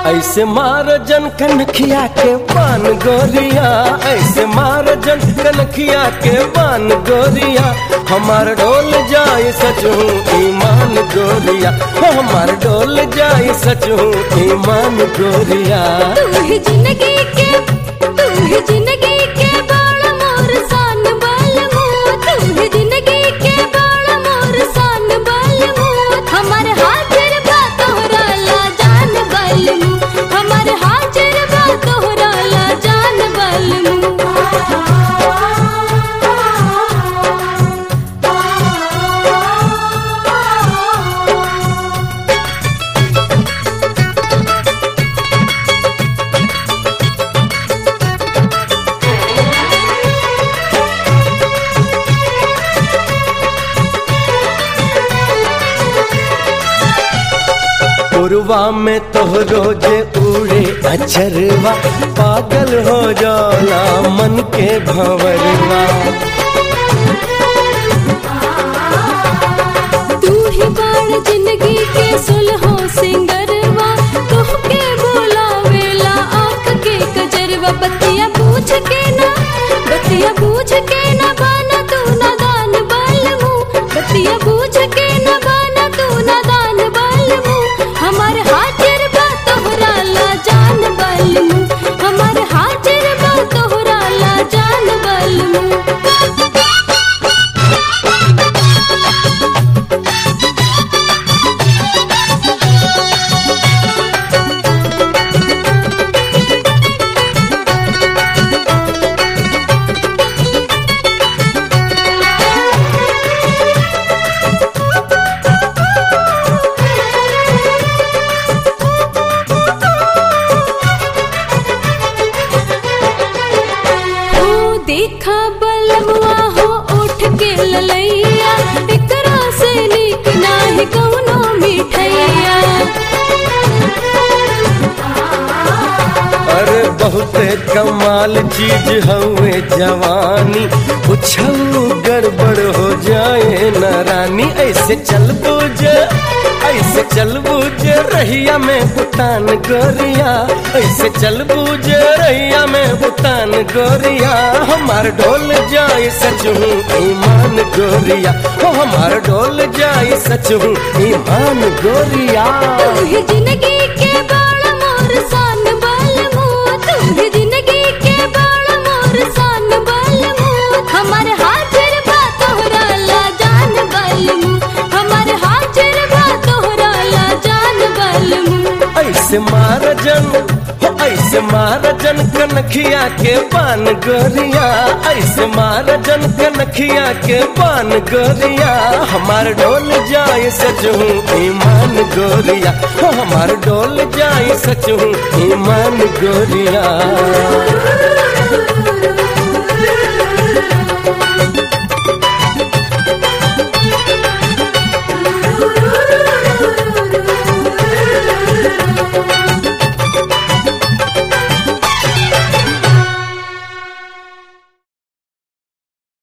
ऐसे मार जन कनखिया के पान गोरिया ऐसे मार जन कनखिया के पान गोरिया हमार डोल जाए सचू ईमान गोरिया हो हमार डोल जाए सचू ईमान गोरिया तू ही जिंदगी के तू ही जिंदगी के बाल मोर सान बाल मुँह तू ही जिंदगी के बाल मोर सान बाल मुँह हमारे हाजिर बा तोहरा ला जान बाल मुँह हमारे हाजिर बा तोहरा ला जान बाल मुँह पुरवा में तोहरो जे उड़े अचरवा पागल हो जाला मन के भंवरवा तू ही बाण जिंदगी के सुलहो सिंगरवा तोहके बोलावेला आंख के कजरवा बतिया पूछ के ना बतिया पूछ के ना बाना तू ना दान बाल मुँह बतिया पूछ के ना बाना तू ना दान बाल मुँह हमारे हाजिर बा तोहरा ला जान बाल मुँह हमारे हाजिर बा तोहरा ला जान बाल मुँह हो देखा बलमुआ हो उठ के ललैया एकरा से नीक नाही कौनो मिठैया अरे बहुते कमाल चीज हवे जवानी कुछऊ गड़बड़ हो जाए न रानी ऐसे चल बुझ ऐसे चल बुझ रहिया में बुतान गोरिया ऐसे चल बुझ रहिया में बुतान गोरिया हमार डोल जाए सचू ईमान गोरिया हो हमार डोल जाए सचू ईमान गोरिया तू ही जिंदगी के बाल मोर सान बाल मुँह तू ही जिंदगी के बाल मोर सान बाल मुँह हमारे हाजिर बा तोहरा ला जान बाल मुँह हमारे हाजिर बा तोहरा ला जान बाल मुँह ऐसे मार जन हो ऐसे मार जन कनखिया के पान गोरिया ऐसे मार जन कनखिया के पान गोरिया हमार डोल जाए सचू ईमान गोरिया हो हमार डोल जाए सचू ईमान गोरिया